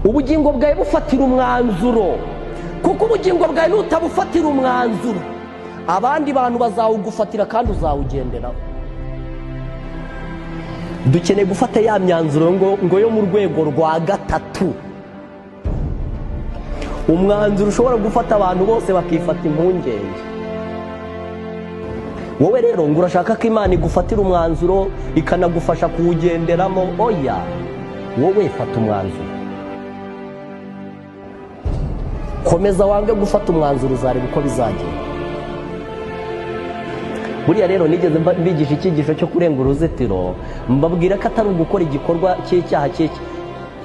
ubugingo bwawe bufatira umwanzuro kuko ubugingo bwawe nutabufatira umwanzuro abandi bantu bazawugufatira kandi uzawugenderaho dukeneye gufata ya myanzuro ngo yo mu rwego rwa gatatu umwanzuro ushobora gufata abantu bose bakifata impungenge wowe rero ngo urashaka ko imana igufatira umwanzuro ikanagufasha kuwugenderamo oya wowe fata umwanzuro komeza wange gufata umwanzuro uzareba uko bizagenda buriya rero nigeze mbigisha icyigisho cyo kurenga uruzitiro mbabwira ko atari ugukora igikorwa cy'icyaha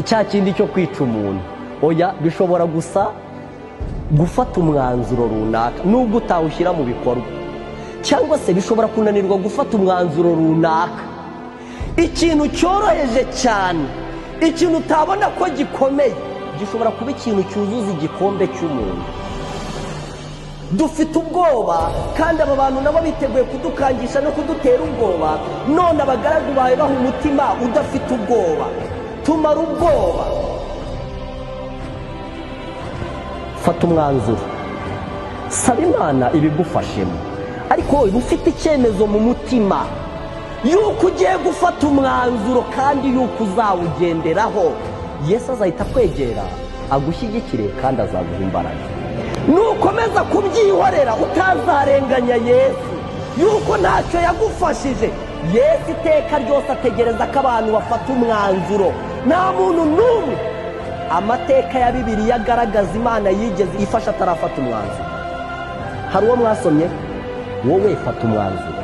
cya kindi cyo kwica umuntu oya bishobora gusa gufata umwanzuro runaka nubwo utawushyira mu bikorwa cyangwa se bishobora kunanirwa gufata umwanzuro runaka ikintu cyoroheje cyane ikintu utabona ko gikomeye gishobora kuba ikintu cyuzuza igikombe cy'umuntu dufite ubwoba kandi aba bantu nabo biteguye kudukangisha no kudutera ubwoba none abagaragu bawe baha umutima udafite ubwoba tumara ubwoba fata umwanzuro saba imana ibigufashemo ariko wowe ufite icyemezo mu mutima y'uko ugiye gufata umwanzuro kandi y'uko uzawugenderaho yesu azahita akwegera agushyigikire kandi azaguha imbaraga nukomeza kubyihorera utazarenganya yesu y'uko ntacyo yagufashije yesu iteka ryose ategereza ko abantu bafata umwanzuro nta muntu n'umwe amateka ya bibiriya agaragaza imana yigeze ifasha atarafata umwanzuro hari uwo mwasomye wowe fata umwanzuro